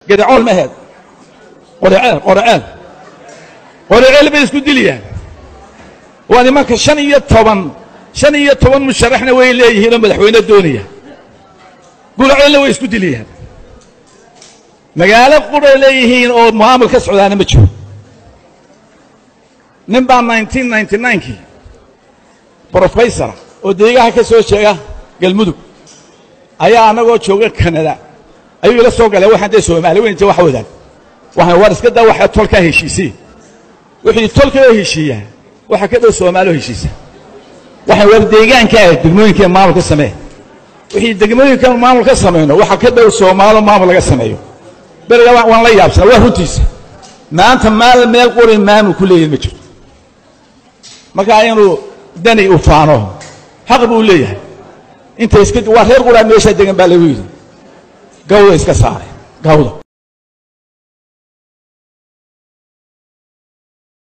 gadacool ma aheed qoriceel qoriceel qoriceel bay isku dilayaan waa nimanka shan iyo toban shan iyo toban musharaxna way leeyihiinoo madaxweyne doonaya gulaceelna way isku dilayaan magaalo quray leeyihiin oo maamul ka socdaana ma jiro nin baa nineteen ninety ninekii brofesora oo deegaha ka soo jeega galmudug ayaa annagoo jooga kanada ayuu ila soo galay waxaan dee soomaali weynta wax wadaag waxaan war iska daa waxa tolkaa heshiisay wixii tolkaa heshiiyaa waxa ka dhow soomaali oo heshiisa waxaan war deegaanka ah degmooyinka maamul ka samee wixii degmooyinka maamul ka samayno waxa ka dhow soomaalo maamul laga sameeyo beriga waan la yaabsanaa waa runtiisa maanta maal meel quri maamul ku leeyahin ma jirto markaa inuu dani u faano xaq buu leeyahay inta iska waa reer quraa meeshaa degan baa lagu yidhi gawda iska saaray gawda